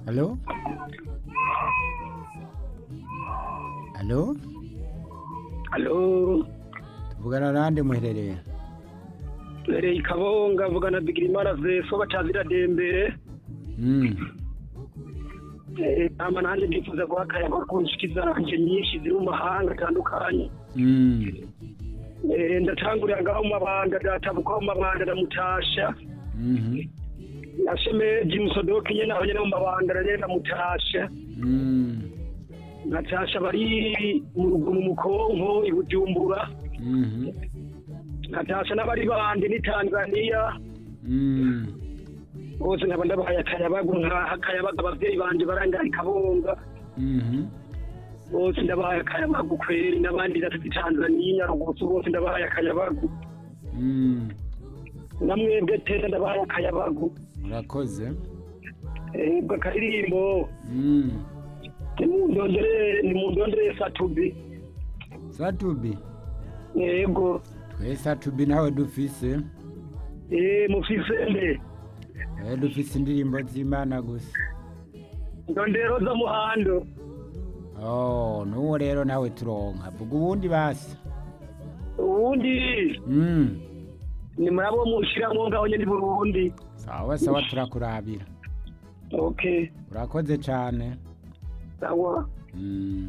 Halo? Halo? Halo, Tuvugana nande muherereye? Lereye Kabonga vugana Bigirimana Zeso batazira dembere. Mm. Eh, ama nanje ndifuza guha akayaga kunshikiza nanje nyinshi ziri mu mahanga atandukanye. Mm. Eh, ndatangurira ngaho mu mabanda databuka mu mabanda ndamutasha. Mhm. Nashemeje Musodoki nyene aho nyene mu mabanda nyene ndamutasha. Mm. Natasha bari mu rugumu mu Konko i Bujumbura. Mhm. Natasha n'abari bandi ni Tanzania. Mm. bose nkaba ndabahaye akayabagu nkaha akayabaga abavyeyi banje barangaye kabonga Mhm. bose ndabahaye akayabagu kweri n'abandi natatu tanzaniya nyarugusu bose ndabahaye akayabagu Mm. namwebwe tete ndabahaye akayabagu Urakoze. ebwe akaririmbo Mm. nimundondere nimundondere satubi Satubi. yego Twe Satubi nawe dufise. eh mufise mbe Eh dufise indirimbo z'Imana gusa. ndondero za muhando Oh, nuwo rero nawe turonka. Vuga ubundi basi. ubundi Mm. ni murabo mushiramwo ngaho nyene i burundi Sawa sawa turakurabira. okay Urakoze cane. sawa Mm.